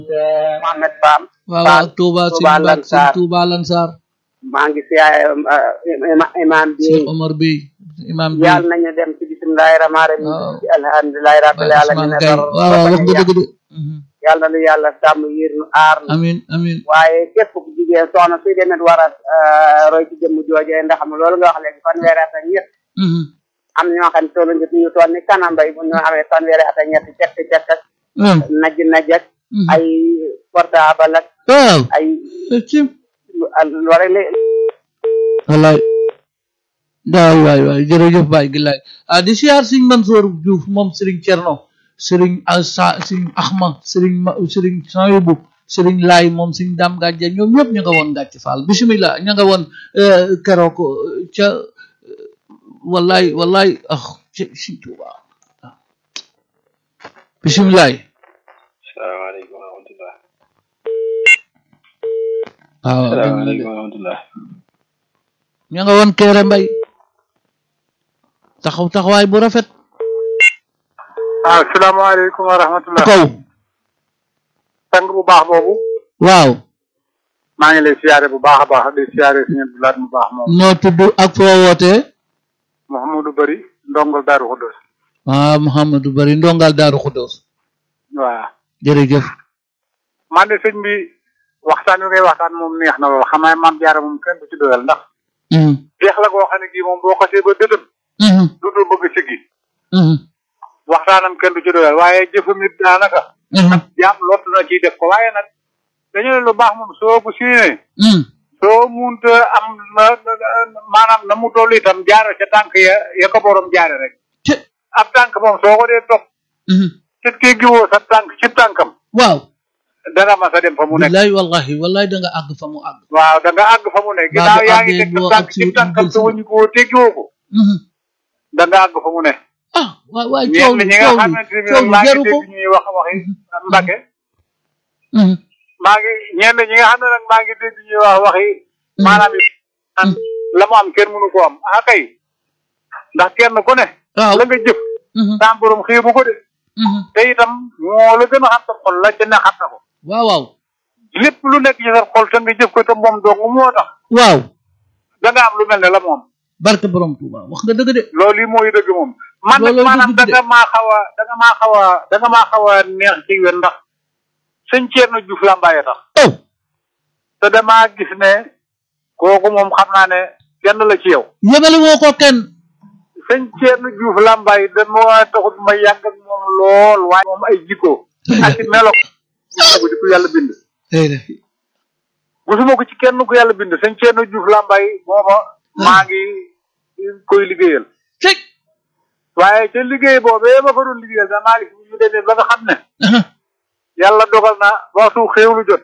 Mohamed Pam waaw waaw Touba sëñ Touba Mbacke sëñ Lansar Touba Lansar maa ngi siyaare imam bi sëñ Omar bi imam bi yàlla nañu dem ci bismillahi rahmaani rahim Waaw. ci alhamdulillahi rabbil Baye alamin Ousmane Gaye waaw waaw wax nga dëgg de Mhm. yàlla na yàlla sàmm yiir nu aar nu amin amin waaye képp ku jigéen soxna suy demet war a roy ci jëmm joojee ndax am loolu nga wax léegi fanweeri at ak ñett Mhm. am ñoo xam ne toolu ngi ñu toll ni kanam bay bu ñu amee fanweeri at ak ñett cekk cekk ak waaw naj naj ak Mhm. ay portable ak waaw ay cim loolu rek la wallaay waay waay waay jërëjëf Baye Gilaay ah di siyaar Sëriñ Mansour Diouf moom Sëriñ Cerno Sëriñ Asa Sëriñ Axma Sëriñ Ma Sëriñ Soyibu Sëriñ Laay moom Sëriñ Dam Gàjja ñoom ñëpp ñu nga woon gàcc faal bismillah ñu nga woon eh, keroog eh, ca eh, wallaay wallaay ah ci Sëriñ Tuuba ah. bismillah salaamaaleykum wa rahmatulah. waaw salaamaaleykum wa rahmatulah. ñu nga woon Kéré Mbay taxaw taxawaay bu rafet waaw salaamaaleykum wa rahmatulah. kaw sang bu baax boobu. waaw maa ngi lay siyaare bu baax a baax di siyaare suñu Abdoulaye mu baax moom. noo tudd ak foo wootee Mouhamadou Bari ndongol Daaru Xuddos. ah Mouhamadou Bari ndongal Daaru Xuddoos waaw. jërëjëf man de sëñ bi waxtaan wi ngay waxtaan moom neex na lool xam naa maam jaara moom kenn du ci doyal ndax. Mhm, jeex la goo xam ne kii moom boo xasee ba dëdëm. mhm, du dul bëgg siggi. mhm, waxtaanam kenn du ci doyal waaye jëfam it daanaka. mhm, jaam lott na ciy def ko waaye nag dañu ne lu baax moom soo bu siinee. mhm. soo munta am na na- maanaam na mu toll itam jaare ca tànk ya ya ko borom jaare rek Ci ab tànk moom soo ko dee topp mhm. ci kii giwoo sa tànk ci tànkam waaw dana ma sa dem fa mu nekk billaay wallahi wallahi da nga àgg fa mu àgg waaw da nga àgg fa mu nekk Baa ginnaaw bu yaa ngi àggee teg boo sa tànk ak ci si tànkam jël te si- wëñu ko teggiwoo ko Mhm. da nga àgg fa mu nekk ah waay waay coow ñenn li ñi nga coow li xamante ne coow li maa ngi jaru ko dégg ñuy wax waxi mbake Mhm, maa ngi ñenn ñi nga xam ne nag maa ngi dégg ñuy wax waxi maanaam it naan la mu am kenn mënu ko am ah kay ndax kenn ku ne waaw la nga jëf Mhm, saa borom xiibu ko de mhm. te itam moo la gën a xam sa xol la ca ne xam na ko waaw waaw lépp lu nekk ci sa xol te nga jëf ko te moom dong moo tax waaw da nga am lu mel ne la moom barke borom Tuuba wax nga dëgg de loolu yi mooy dëgg moom man nag Looloo maanaam dëgg da de. nga maa xaw a da nga maa xaw a da nga maa xaw a neex ci wén ndax sëñ Thierno Diouf Lambaye tax oh te damaa gis ne kooku moom xam naa ne kenn la ci yow yëbale woo ko kenn sëñ Thierno Diouf Lambaye dama taxut ma yàgg ak moom lool waaye moom ay jikko ak i melo gisuma ko ci ku yàlla bind gisuma ko ci kenn ku yàlla bind sëñ Thierno Diouf Lambaye booba maa ngi koy liggéeyal cëg waaye ca liggéey boobee ma fa doon liggéeyal sax maa ngi fi ñu demee ba nga xam ne yàlla dogal na waxtu xéewlu jot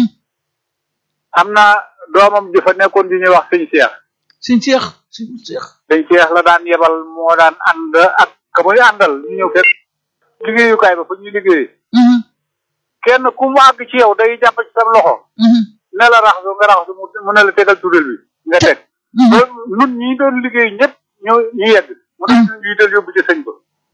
am na doomam ji fa nekkoon di ñuy wax sëñ Cheikh sëñ Cheikh sëñ Cheikh sëñ Cheikh la daan yebal moo daan ànd ak ka muy àndal ñu ñëw fekk liggéeyukaay ba fa ñuy liggéey kenn ku mu àgg ci yow day jàpp ci sa loxo ne la raxasu nga raxasu mu mu ne la tegal tuddal bi nga teg ba nun ñi doon liggéey ñëpp ñu ñu yegg mu ne ñu jiital yóbbu ci sëñ ba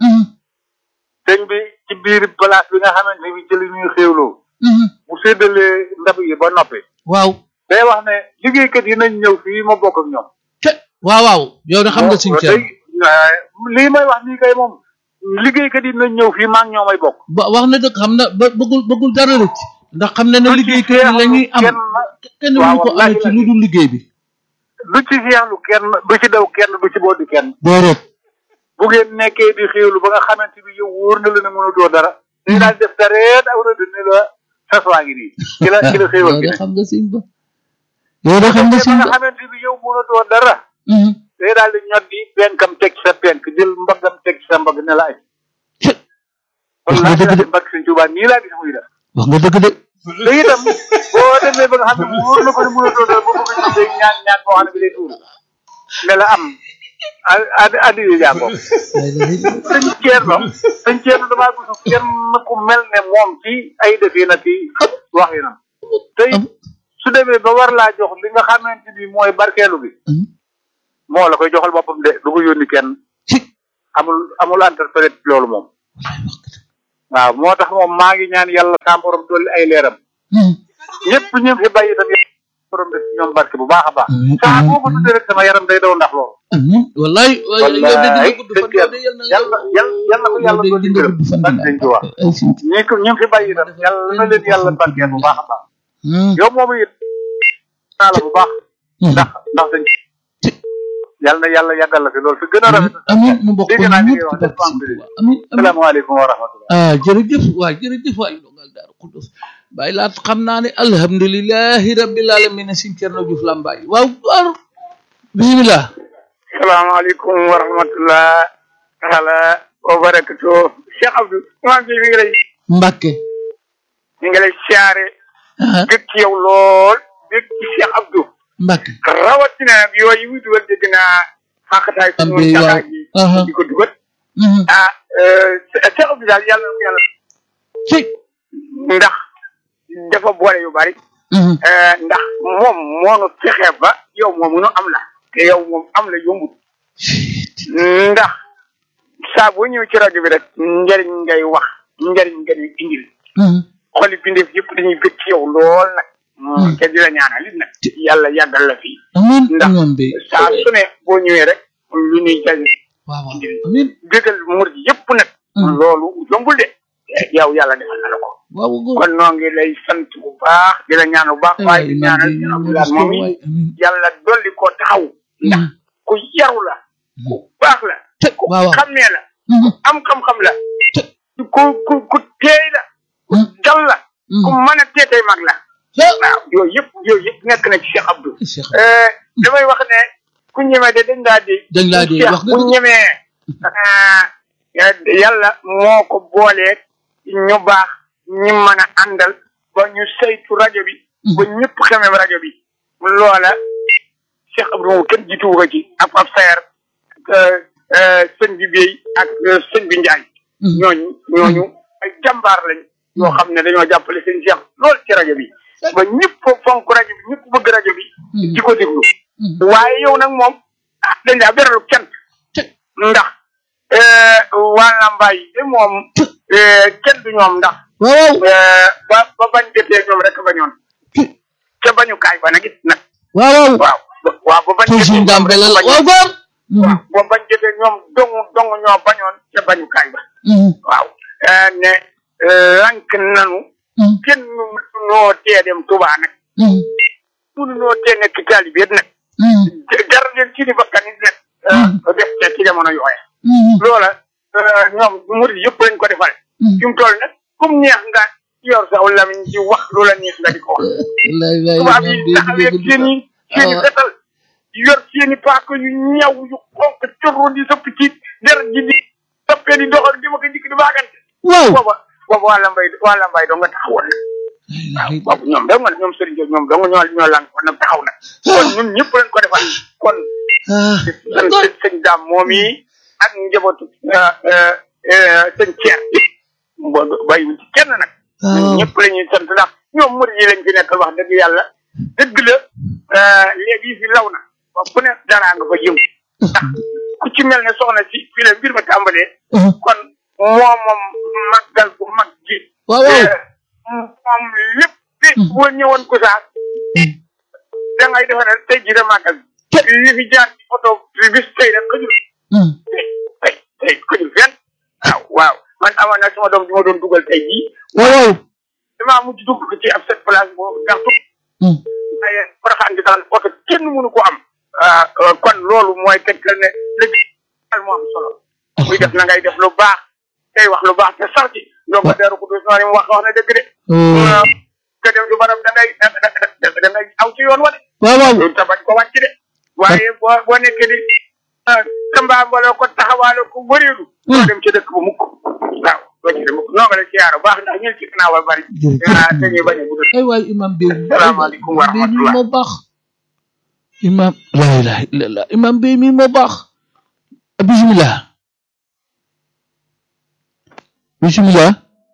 sëñ bi ci biir place bi nga xamante ne bi ci li ñuy xéewloo bu séddalee ndab yi ba noppi waaw day wax ne liggéeykat yi nañ ñëw fii ma bokk ak ñoom cëg waaw waaw yow de xam nga sëñ Cheikh lii may wax nii kay moom liggéeykat yi nañ ñëw fii maa ngi ñoomay bokk ba wax na dëgg xam na ba bëggul bëggul dara rëcc ndax xam na ne liggéeykat yi la ñuy am kenn waaw mënu ko wallaahi amee ci lu dul liggéey bi du ci seexlu kenn du ci daw kenn du ci boddi kenn déedéet bu ngeen nekkee di xéewlu ba nga xamante bi yow wóor na la ne mënatoo dara dañu daal def tareet aw rëdd ni la saswaa ngi nii ci la ci la xéewal yow gi de ne xam nga sëñ ba yow de xam nga ba sëñ nga ba xamante bi yow mënatoo dara Mhm. day daal di ñot di penkam teg ci sa penk jël mbaggam teg ci sa mbagg ne la ay cëg kon wax nga laa dëgg de di mbagg sëñ Tuubaa nii laa gis muy def wax nga dëgg de te itam boo demee ba nga xam ne wóor na ko ne mënatoo dara ba bëgg a day ñaan ñaan boo xam ne bi day tuuru ne la am a addi yu jàngoo sëñ Thierno sëñ Thierno damaa gisu kenn ku mel ne moom ci ay defina ci waxinam te it su demee ba war laa jox li nga xamante ni mooy barkeelu bi Mhm. moo la koy joxal boppam de du ko yónni kenn cëg amul amul interprète loolu moom waaw moo tax moom maa ngi ñaan yàlla sa borom dolli ay leeram ñëpp ñu fi bàyyi itam yàlla borom def ci ñoom barke bu baax a baax saa boo ko tuddee rek sama yaram day daw ndax loolu amiin wallaay yow de di nga gudd fan yow de yal na yàlla yàlla yàlla ko yàlla yow de dolli di nga gërëm gudd fan barke dañ ci wax ay si ñi ko ñu fi bàyyi itam yàlla na leen yàlla barkeel bu baax a baax yow moomu it naa la bu baax ndax ndax dañ yàlla na yàlla yàggal la fi loolu fi gën a rafet amiin mu bokk dégg naa li ñëpp ngay wax ci barke def Sëñ Tuubaa amiin amiin salaamaaleykum wa rahmatullah ah jërëjëf waay jërëjëf waay ndongal Daaru Xuddus bàyyi laat xam naa ne alhamdulilahi rabbil alamin Sëñ Cerno Juuf Lambaay waaw waaw bismillah salaamaaleykum wa rahmatullah taala wa barakatu Cheikh Abdou imaam bi mi ngi lay Mbàkke mi ngi lay siyaare ah dëkk ci yow lool dëkk ci Cheikh Abdou Mbàkke rawatina nag yooyu muy dugal dégg naa xàqataay am suñu bi waaw jaxaa ji aha di ko dugal mhm ah Cheikh Abdou daal yàlla na ko yàlla ci ndax dafa boole yu bari mhm eh, ndax moom moonu fexe ba yow moomu nu am la te yow moom am la yombut ndax saa boo ñëw ci rajo bi rek njëriñ ngay wax njëriñ nga ñuy indil mhm xoli bindeef yëpp dañuy bëgg ci yow lool nag Hmm. te di la ñaanal it nag yàlla yàggal la fii amiin ndax amiin bi saa su ne boo ñëwee rek lu ñuy jëriñ waaw waaw amiin bëggal murid yëpp nag Hmm. loolu yombul de yow yàlla defal na la ko waaw góor kon noo ngi lay sant bu baax di la ñaan bu baax waaye di ñaanal ñu Abdoulaye moom yi amiin yàlla dolli ko taxaw ndax mhm ku yaru la ku baax la te ku waaw waaw xamee la mhm am xam-xam la te ku ku ku teey la ku mhm dal la ku mhm mën a teetay mag la ah waaw yooyu yëpp yooyu yëpp nekk na ci Cheikh Abdou Cheikh Euh, damay wax ne ku ñemee de dañ daa di dañ laa dee Cheikh wax nga bu dëgg. ñemee ah, yàlla moo ko boolee ñu baax ñi mën a àndal ba ñu saytu rajo bi ba ñëpp xamee rajo bi loola Cheikh Abdou moom kenn jiituwu ko ci ak ab sayer ak sëñ bi Bey ak euh, sëñ bi Njaay Mhm. ñooñu ñooñu ay jàmbaar lañ yoo xam ne dañoo jàppale seen Cheikh lool ci rajo bi ba ñëpp fonk rajo bi ñëpp bëgg rajo bi Mhm. di ko déglu Mhm. waaye yow nag moom ah dañ daa beralu cant te ndax waa Lambaay yi de moom kenn du ñoom ndax waaw waaw eh, ba ba bañ jotee ñoom rek bañoon te ca bañukaay ba nag it nag waaw waaw waaw ba- waaw ba bañ te jotee suñ ñoom daam rek belal bañoon waaw góor waaw ba bañ jotee ñoom dong dong ñoo bañoon ca bañukaay ba mhm waaw eh, ne eh, lank nanu mhm kenn mënunoo tee dem Tuubaa nag mhm mënunoo tee nekk taalibe it nag mhm jar leen ci di bakkan it nag eh, def te ci jamono yooya mhm loola eh, ñoom murid yëpp lañ ko defal fi mu toll nag comme neex nga yor sa lamiñ di wax lu la neex nga di ko wax lay lay tubaab ñoom yi de taxawee dégg seen i seen i Ah. fetal yor seen i paaka yu ñaw yu xonk corro di sëpp ci deret ji di sëppee di dox ak di ma ko dikk di baagante waaw booba booba waa Lambaay waa Lambaay doo nga taxawoon nag waaw boobu ñoom dong nga ñoom Serigne Diop ñoom dong ñoo ñoo lan kon nag taxaw nag kon ñun ñëpp lañ ko defal kon ah sëñ sëñ daam moom yi ak njabootu sëñ Thier bo bàyyi ci kenn nag ñun ñëpp la ñuy sant ndax ñoom murid yi lañ fi nekkal wax dëgg yàlla dëgg la léegi yi fi law na ba ku ne daraa nga fa yëngu ndax ku ci mel ne soxna si fii la mbir ma tàmbalee kon moo moom màggal bu mag ji waaw waaw moom lépp boo ñëwoon ko sax da ngay defe ne tey jii de màggal li fi jaar ci oto bi bis tey rek xëjul mhm tey tey xëjul fenn waaw waaw man amoon na sama doom bi ma doon dugal tey jii waaw waaw damaa mujj dugg ko ci ab set place boobu ndax tu mhm waaye paraxaan gi daal oto kenn mënu ko am ah kon loolu mooy tegtal ne dëgg daal moo am solo muy def na ngay def lu baax tey wax lu baax te sax ci donc deeru ko dus noonu mu wax wax na dëgg de oh que dem du barab da ngay da da da ngay aw ci yoon wa de waaw waaw loolu te bañ ko wàcc de waaye boo boo nekkee di tambaambaloo ko taxawaaloo ko wëreelu doo dem ci dëkk bu mukk waaw doo ci dem mukk noo nga la siyaar bu baax ndax ñun ci gannaaw ba bari ah dañuy bañ a guddal ay waay imam bi Salaamaaleykum wa bi mi rahmatullah. moo baax imam la ilaha illallah imam bi mi moo baax bismillah bismillah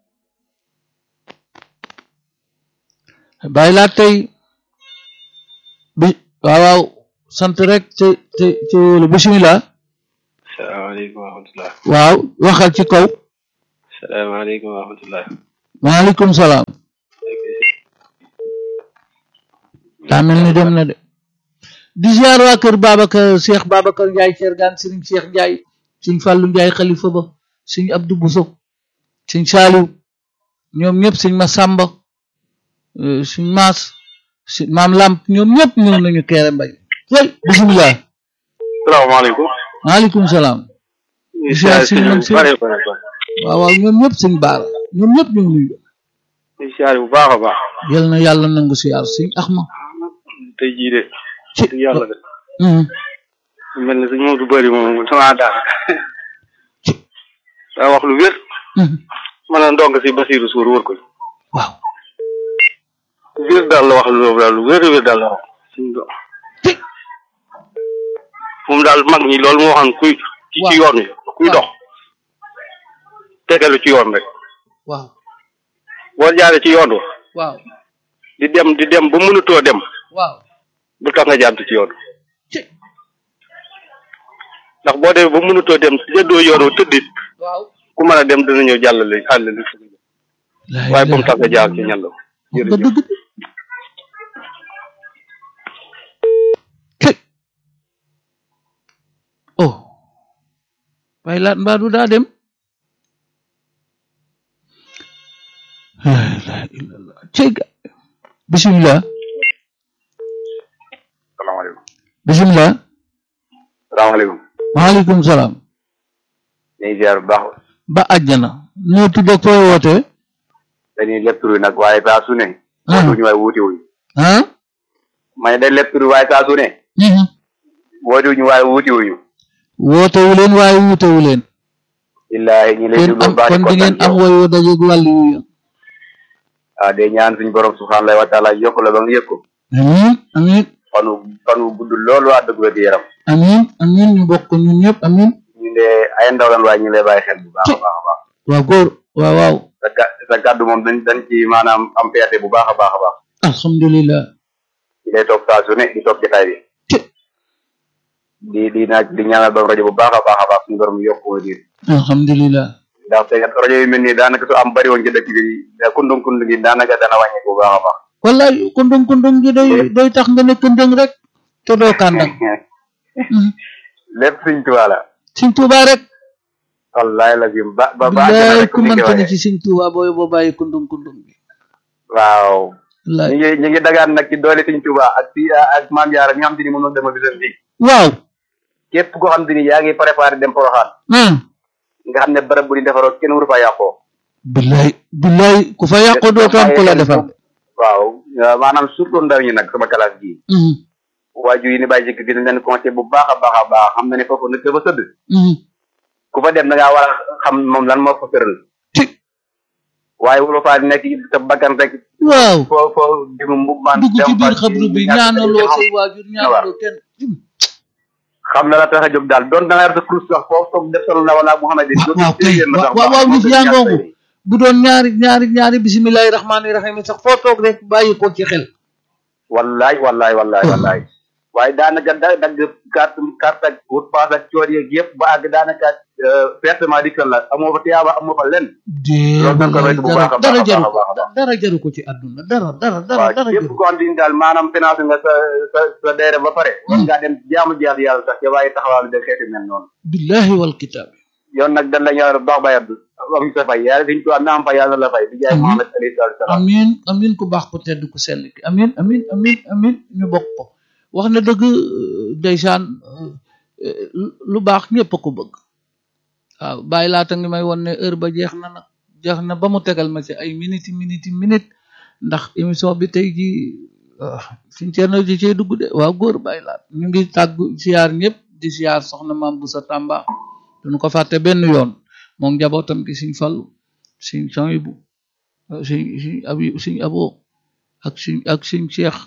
bàyyi laa tey bi waaw waaw sant rek te te te wóolu bismillah salaamaaleykum wa rahmatulah. waaw waxal ci kaw salaamaaleykum wa rahmatulah. maaleykum salaam daa mel ni dem na de di ziar waa kër Babacar Cheikh Babacar Ndiaye Thiergane Serigne Cheikh Ndiaye Serigne Fallou Ndiaye xalifa ba Serigne Abdou Bousso Serigne Saliou ñoom ñëpp Serigne Massamba euh, Serigne Maas si maam Lamp ñoom ñëpp ñëw nañu keere mbay way bisimilah salaamaaleykum. maaleykum salaam ziar Serigne Mansour waaw waaw ñoom ñëpp Serigne Baara ñoom ñëpp ñu ngi nuyu siyaare bu baax a baax. yal na yàlla nangu siyaar Serigne Axma tey jii de. ci dëgg yàlla de. Mhm. mel na suñu Modou Bari moom sama daan. daa wax lu wér. Mhm. mën a ndongo si Basiirou Sour wër ko. waaw wér daal la wax lu daal lu wér wér daal la wax. suñu do moom daal mag ñi loolu moo xam kuy. ci ci yoon wi kuy dox. tegalu ci yoon rek. waaw boo jaaree ci yoon wa waaw di dem di dem ba mënatoo dem waaw bu tax nga jàdd ci yoon wa ci ndax boo demee ba mënatoo dem jëddoo yoon wa tëddit waaw ku mën a dem dana ñëw jàllale àll li waaye bu mu tax nga jaar ci ñan la nga dëgg ci oh waaye laat mbaa du daa dem la ilaha illallah cey ga bismillah salaamaaleykum bismillah salaamaaleykum maaleykum salaam ñu ngi ziar bu baax ba àjjana ñoo tudd ak fooy wootee dañuy lépp turu nag waaye saa su ne ah wutuñu waaye wuute wuñu ah ma ne dañ lépp turu waaye saa su ne mhm. woote wuñu waaye wuute wuñu wootewu leen waaye wuutewu leen illaahi ñu lay kon déglu am baax kon di ngeen am woy wo dajeeg wàllu yu ah de ñaan suñu borom subhaanahu wa taala yokk la ba nga yëg ko amin amin fanu fanu gudd loolu waa dëgg wér yaram amin amin ñu bokk ñun ñëpp amin ñu de ay ndaw lan waaye ñu lay bàyyi xel bu baax a baax a baax waaw góor waaw waaw sa ga sa gàddu moom dañ dañ ci maanaam am peete bu baax a baax a baax alhamdulillah di lay toog saa su ne di toog jotaay bi ci di di naaj di ñaanal ba rajo bu baax a baax a baax suñu borom yokk ko diir alhamdulillah ndax te rajo yu mel nii daanaka su am bari woon ci dëkk bi kundung kundung gi daanaka dana wàññi bu baax a baax wallaay kundung kundung gi day day tax nga nekk ndëng rek te doo kàndang lépp suñ tubaab la Sëñ Tuubaa rek wallaay la jim ba ba ba billaay rek ku ni mënta koy ne waxee. ci Sëñ Tuubaa booy boo bàyyi kundung kundung bi waaw ñu wallaay ngi ñu ngi dagaan nag ci doole suñ tubaab ak si ak maam Jaara mi nga xam te ni moom la dama bisam bi waaw képp koo xam te ni yaa ngi préparé dem Poroxaan ah nga xam ne barab bu di defaroo kenn waru fa yàqoo billaay billaay ku fa yàqu dootu am ku la defal waaw maanaam surtout ndaw ñi nag sama classe gii Mhm, waajur yi ni bàyyi jëkk dina leen conseil bu baax a baax a baax xam na ne foofu nag dafa sëdd mhm. ku fa dem da ngaa war a xam moom lan moo fa tëral ci waaye wuro faa nekk sa bakkan rek waaw foo foo dimu mbubmaan dugg ci dem biir fa xabru bi ñàkk ñaanaloo xam- say waajur ñaanaloo kenn xam na la tax a jóg daal doon da nga yor sa kurus sax foofu toog def solo na wala Muhammad waaw waaw kay waaw waaw nit yaa ngoogu bu doon ñaari ñaari ñaari bisimilahi rahmaani rahim sax foo toog rek bàyyi ko ci xel wallaay wallaay wallaay wallaay waaye daanaka da dagg carte carte ak wut paas ak coor yeeg yëpp ba àgg daanaka pertement di kër la amoo fa tiyaaba amoo fa lenn dee Loolu dañ ko wallaay moytu bu dara baax a dara baax a jaru baax a ko baax. dara jaru ko ci àdduna dara dara dara waaw dara képp jaru ko xam ni daal maanaam financé nga sa sa sa deere ba pare war ngaa dem jaamu jaar yàlla sax ca waaye taxawaalu de xeeti mel noonu billahi wal kitaab yoon nag dañ la ñaanal bu baax bay abdu am sa fay yàlla fiñ tuwaa naam fay yàlla la fay di jaay Amiin. Muhammad alayhi salaatu salaam amin amin ku baax ku tedd ku sell ki amin amin amin amin ñu bokk ko wax na dëgg ndeysaan euh, lu baax ñëpp a ko bëgg waaw bàyyi laata ngi may won ne heure ba jeex na nag jeex na ba mu tegal ma ci ay minute minute minute ndax émission bi tey ji suñ ceerno ji cee dugg de waaw góor bàyyi laat ñu ngi tàggu siyaar ñëpp di siyaar soxna maam bu sa tàmba duñu ko fàtte benn yoon moom njabootam gi siñ fallu siñ soyibu siñ siñ abi siñ abo ak siñ ak siñ cheikh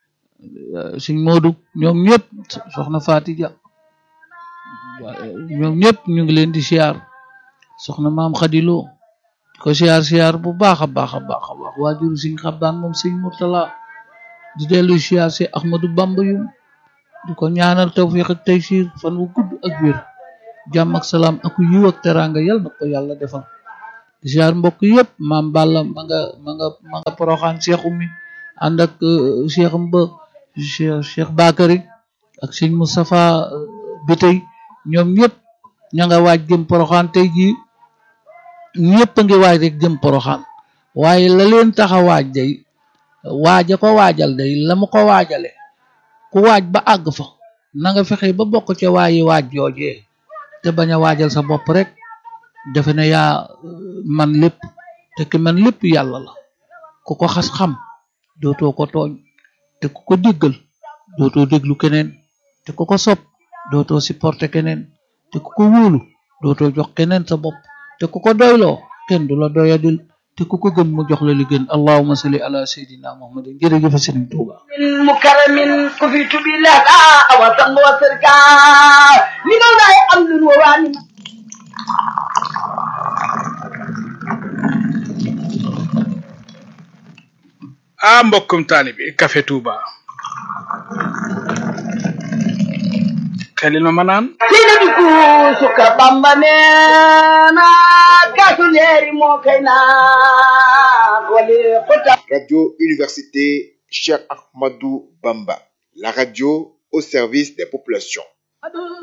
siñ moodu ñoom ñëpp soxna fatija ñoom ñëpp ñu ngi leen di siyaar soxna maam xadiloo di ko siyaar siyaar bu baax a baax a baax a baax waajuru siñ xabdaan moom siñ murtala di dellu siyaar si ahmadu bamba yum di ko ñaanal tawfiq ak taysir fan wu gudd ak wér jàmm ak salaam ak yiw ak teranga yal na ko yàlla defal ziar mbokk yëpp maam Balla ma nga ma nga ma nga poroxaan Cheikh Oumy ànd ak Cheikh Mba Cheikh Cheikh Bakary ak sëñ Moustapha bi tey ñoom ñëpp ña nga waaj jëm poroxaan tey jii ñëpp a ngi waaj rek jëm poroxaan waaye la leen tax a waaj day waaja ko waajal day la mu ko waajale ku waaj ba àgg fa na nga fexe ba bokk ca waayi waaj joojee te bañ a waajal sa bopp rek defe ne yaa man lépp te ki man lépp yàlla la ku ko xas xam dootoo ko tooñ te ku ko déggal dootoo déglu keneen te ku ko sopp dootoo supporter keneen te ku ko wóolu dootoo jox keneen sa bopp te ku ko doyloo kenn du la doyadil te ku ko gën mu jox la li gën allahuma salli ala sayidina muhammadin jërëjëf sëriñ Tuuba من مكرم كفيت بالله وصل وسركا من الله أمن وواني ah mbokkum taalibi Café Touba xelil ma ma naan سيدي كوسك بامبانينا كاسو ليري موكينا ولي قطع Radio Université Cheikh Ahmadou Bamba, la radio au service des populations.